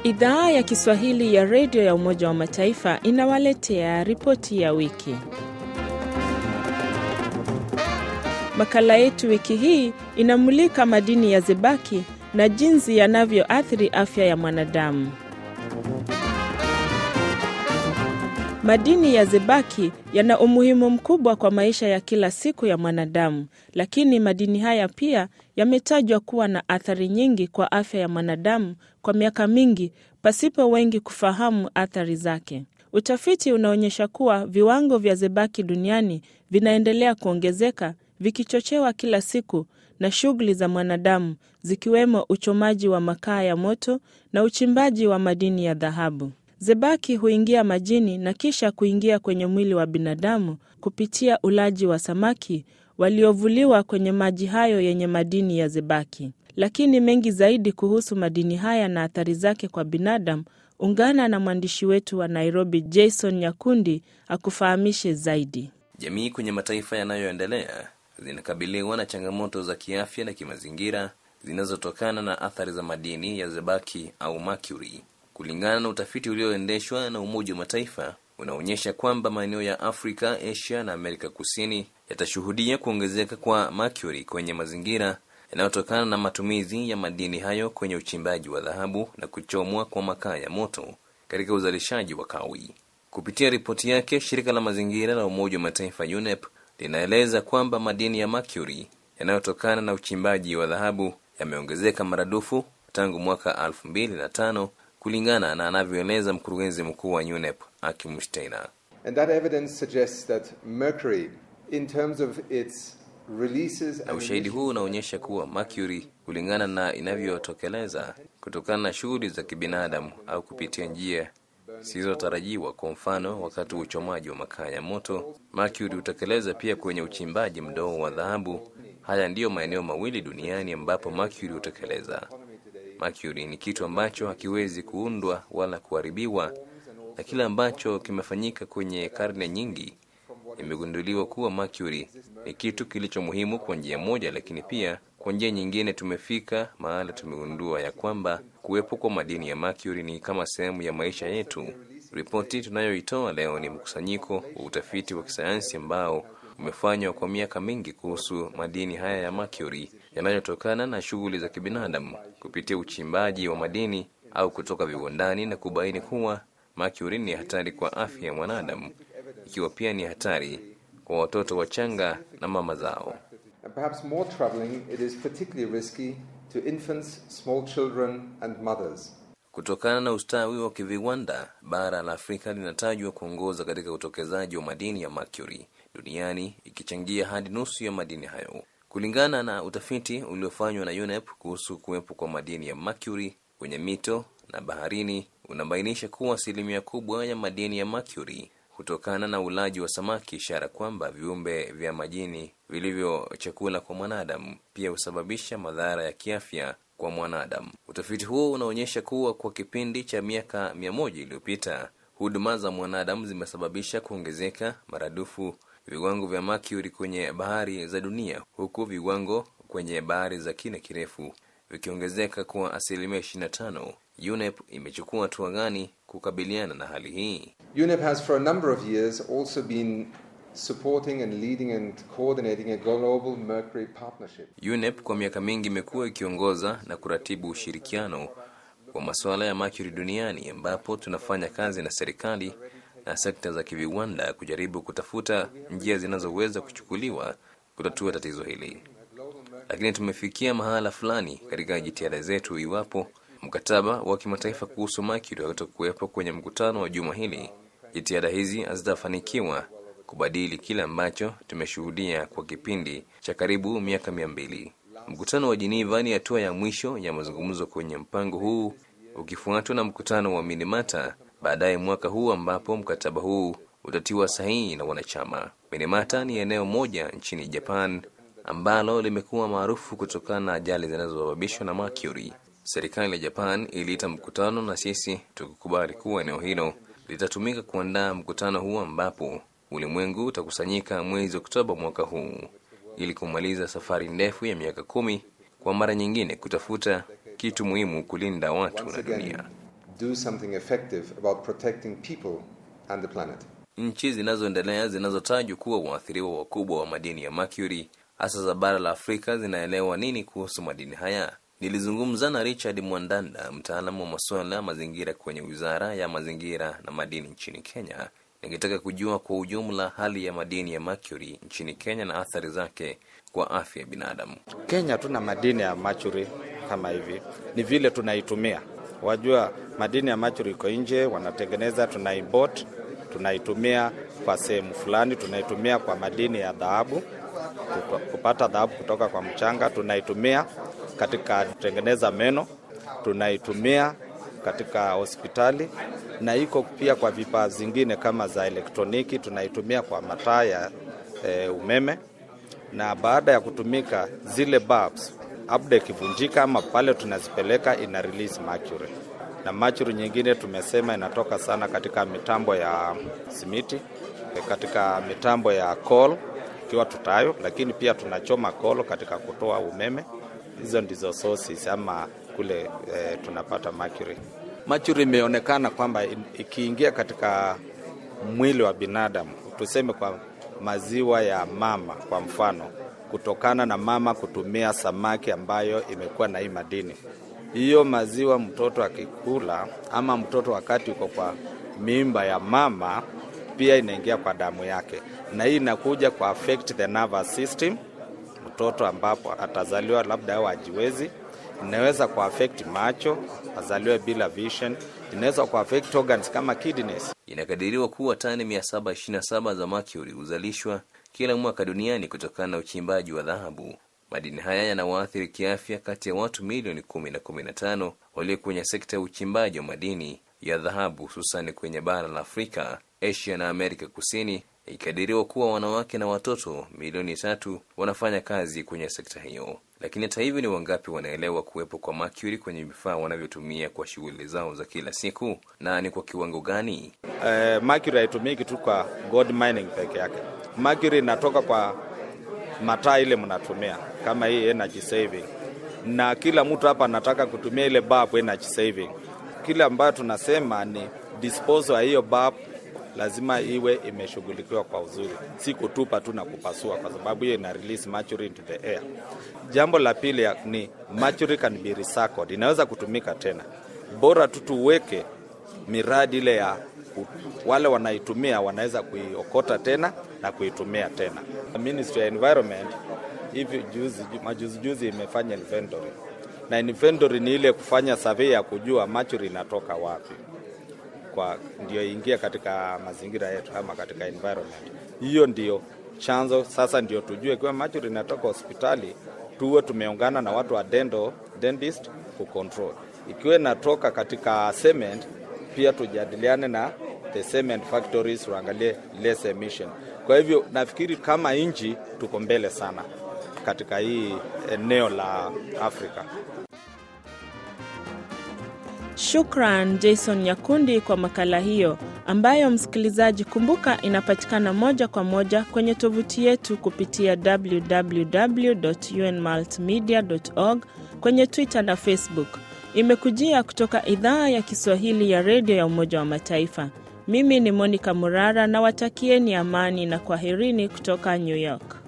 Idhaa ya Kiswahili ya redio ya Umoja wa Mataifa inawaletea ripoti ya wiki. Makala yetu wiki hii inamulika madini ya zebaki na jinsi yanavyoathiri afya ya mwanadamu. Madini ya zebaki yana umuhimu mkubwa kwa maisha ya kila siku ya mwanadamu, lakini madini haya pia yametajwa kuwa na athari nyingi kwa afya ya mwanadamu kwa miaka mingi pasipo wengi kufahamu athari zake. Utafiti unaonyesha kuwa viwango vya zebaki duniani vinaendelea kuongezeka vikichochewa kila siku na shughuli za mwanadamu zikiwemo uchomaji wa makaa ya moto na uchimbaji wa madini ya dhahabu. Zebaki huingia majini na kisha kuingia kwenye mwili wa binadamu kupitia ulaji wa samaki waliovuliwa kwenye maji hayo yenye madini ya zebaki. Lakini mengi zaidi kuhusu madini haya na athari zake kwa binadamu, ungana na mwandishi wetu wa Nairobi Jason Nyakundi akufahamishe zaidi. Jamii kwenye mataifa yanayoendelea zinakabiliwa na changamoto za kiafya na kimazingira zinazotokana na athari za madini ya zebaki au mercury. Kulingana na utafiti ulioendeshwa na Umoja wa Mataifa unaonyesha kwamba maeneo ya Afrika, Asia na Amerika Kusini yatashuhudia kuongezeka kwa mercury kwenye mazingira yanayotokana na matumizi ya madini hayo kwenye uchimbaji wa dhahabu na kuchomwa kwa makaa ya moto katika uzalishaji wa kawi. Kupitia ripoti yake, shirika la mazingira la Umoja wa Mataifa UNEP linaeleza kwamba madini ya mercury yanayotokana na uchimbaji wa dhahabu yameongezeka maradufu tangu mwaka elfu mbili na tano kulingana na anavyoeleza mkurugenzi mkuu wa UNEP Akim Steiner. And that evidence suggests that mercury, in terms of its releases Na and ushahidi huu unaonyesha kuwa mercury, kulingana na inavyotokeleza kutokana na shughuli za kibinadamu au kupitia njia zisizotarajiwa, kwa mfano wakati wa uchomaji wa makaa ya moto, mercury hutekeleza pia kwenye uchimbaji mdogo wa dhahabu. Haya ndiyo maeneo mawili duniani ambapo mercury hutekeleza. Mercury ni kitu ambacho hakiwezi kuundwa wala kuharibiwa, na kile ambacho kimefanyika kwenye karne nyingi imegunduliwa kuwa mercury ni kitu kilicho muhimu kwa njia moja, lakini pia kwa njia nyingine tumefika mahala tumegundua ya kwamba kuwepo kwa madini ya mercury ni kama sehemu ya maisha yetu. Ripoti tunayoitoa leo ni mkusanyiko wa utafiti wa kisayansi ambao umefanywa kwa miaka mingi kuhusu madini haya ya mercury yanayotokana na shughuli za kibinadamu kupitia uchimbaji wa madini au kutoka viwandani na kubaini kuwa mercury ni hatari kwa afya ya mwanadamu, ikiwa pia ni hatari kwa watoto wachanga na mama zao. And perhaps more troubling, it is particularly risky to infants, small children, and mothers. Kutokana na ustawi wa kiviwanda, bara la Afrika linatajwa kuongoza katika utokezaji wa madini ya mercury duniani, ikichangia hadi nusu ya madini hayo. Kulingana na utafiti uliofanywa na UNEP kuhusu kuwepo kwa madini ya mercury kwenye mito na baharini, unabainisha kuwa asilimia kubwa ya madini ya mercury hutokana na ulaji wa samaki, ishara kwamba viumbe vya majini vilivyo chakula kwa mwanadamu pia husababisha madhara ya kiafya kwa mwanadamu. Utafiti huo unaonyesha kuwa kwa kipindi cha miaka mia moja iliyopita huduma za mwanadamu zimesababisha kuongezeka maradufu viwango vya mercury kwenye bahari za dunia, huku viwango kwenye bahari za kina kirefu vikiongezeka kwa asilimia 25. UNEP imechukua hatua gani kukabiliana na hali hii? UNEP has for a number of years also been supporting and leading and coordinating a global mercury partnership. UNEP kwa miaka mingi imekuwa ikiongoza na kuratibu ushirikiano wa masuala ya mercury duniani, ambapo tunafanya kazi na serikali na sekta za kiviwanda kujaribu kutafuta njia zinazoweza kuchukuliwa kutatua tatizo hili, lakini tumefikia mahala fulani katika jitihada zetu. Iwapo mkataba wa kimataifa kuhusu mercury hautakuwepo kwenye mkutano wa juma hili, jitihada hizi hazitafanikiwa kubadili kile ambacho tumeshuhudia kwa kipindi cha karibu miaka mia mbili. Mkutano wa Geneva ni hatua ya mwisho ya mazungumzo kwenye mpango huu, ukifuatwa na mkutano wa Minamata baadaye mwaka huu ambapo mkataba huu utatiwa sahihi na wanachama. Minamata ni eneo moja nchini Japan ambalo limekuwa maarufu kutokana na ajali zinazosababishwa na mercury. Serikali ya Japan iliita mkutano na sisi tukikubali kuwa eneo hilo litatumika kuandaa mkutano huu ambapo ulimwengu utakusanyika mwezi Oktoba mwaka huu ili kumaliza safari ndefu ya miaka kumi kwa mara nyingine kutafuta kitu muhimu kulinda watu Once na again, dunia. do something effective about protecting people and the planet. Nchi zinazoendelea zinazotajwa kuwa waathiriwa wakubwa wa madini ya mercury hasa za bara la Afrika zinaelewa nini kuhusu madini haya? Nilizungumza na Richard Mwandanda, mtaalamu wa masuala ya mazingira kwenye Wizara ya Mazingira na Madini nchini Kenya, nikitaka kujua kwa ujumla hali ya madini ya mercury nchini Kenya na athari zake kwa afya ya binadamu. Kenya tuna madini ya mercury kama hivi, ni vile tunaitumia. Wajua, madini ya mercury iko nje, wanatengeneza, tuna import, tunaitumia kwa sehemu fulani, tunaitumia kwa madini ya dhahabu, kupata dhahabu kutoka kwa mchanga, tunaitumia katika kutengeneza meno, tunaitumia katika hospitali na iko pia kwa vifaa zingine kama za elektroniki, tunaitumia kwa mataa ya e, umeme. Na baada ya kutumika zile bulbs, labda ikivunjika ama pale tunazipeleka ina release mercury, na mercury nyingine tumesema inatoka sana katika mitambo ya simiti, katika mitambo ya coal ikiwa tutayo, lakini pia tunachoma coal katika kutoa umeme. Hizo ndizo sources ama kule e, tunapata mercury. Mercury imeonekana kwamba ikiingia katika mwili wa binadamu, tuseme kwa maziwa ya mama kwa mfano, kutokana na mama kutumia samaki ambayo imekuwa na hii madini, hiyo maziwa mtoto akikula ama mtoto wakati uko kwa mimba ya mama, pia inaingia kwa damu yake, na hii inakuja kwa affect the nervous system mtoto ambapo atazaliwa labda au ajiwezi inaweza kuaffect macho, azaliwe bila vision, inaweza kuaffect organs kama kidneys. Inakadiriwa kuwa tani 727 za mercury huzalishwa kila mwaka duniani kutokana na uchimbaji wa dhahabu. Madini haya yanawaathiri kiafya kati ya watu milioni kumi na kumi na tano walio kwenye sekta ya uchimbaji wa madini ya dhahabu, hususani kwenye bara la Afrika, Asia na Amerika Kusini, ikikadiriwa kuwa wanawake na watoto milioni tatu wanafanya kazi kwenye sekta hiyo. Lakini hata hivyo, ni wangapi wanaelewa kuwepo kwa mercury kwenye vifaa wanavyotumia kwa shughuli zao za kila siku na ni kwa kiwango gani? Eh, mercury haitumiki tu kwa gold mining peke yake. Mercury inatoka kwa mataa ile mnatumia kama hii energy saving, na kila mtu hapa anataka kutumia ile bulb energy saving. Kile ambayo tunasema ni disposal ya hiyo bulb lazima iwe imeshughulikiwa kwa uzuri, si kutupa tu na kupasua, kwa sababu hiyo ina release mercury into the air. Jambo la pili ni mercury can be recycled, inaweza kutumika tena, bora tu tuweke miradi ile ya wale wanaitumia wanaweza kuiokota tena na kuitumia tena. Ministry ya Environment hivi juzi majuzi juzi imefanya inventory, na inventory ni ile kufanya survey ya kujua mercury inatoka wapi kwa ndio ingia katika mazingira yetu ama katika environment. Hiyo ndio chanzo sasa, ndio tujue kiwa mercury inatoka hospitali, tuwe tumeungana na watu wa dental, dentist kucontrol. Ikiwa inatoka katika cement, pia tujadiliane na the cement factories, tuangalie less emission. Kwa hivyo nafikiri kama nchi tuko mbele sana katika hii eneo la Afrika. Shukran Jason Nyakundi kwa makala hiyo ambayo msikilizaji, kumbuka inapatikana moja kwa moja kwenye tovuti yetu kupitia www.unmultimedia.org, kwenye Twitter na Facebook. Imekujia kutoka idhaa ya Kiswahili ya redio ya Umoja wa Mataifa. Mimi ni Monica Murara na watakieni amani na kwaherini kutoka New York.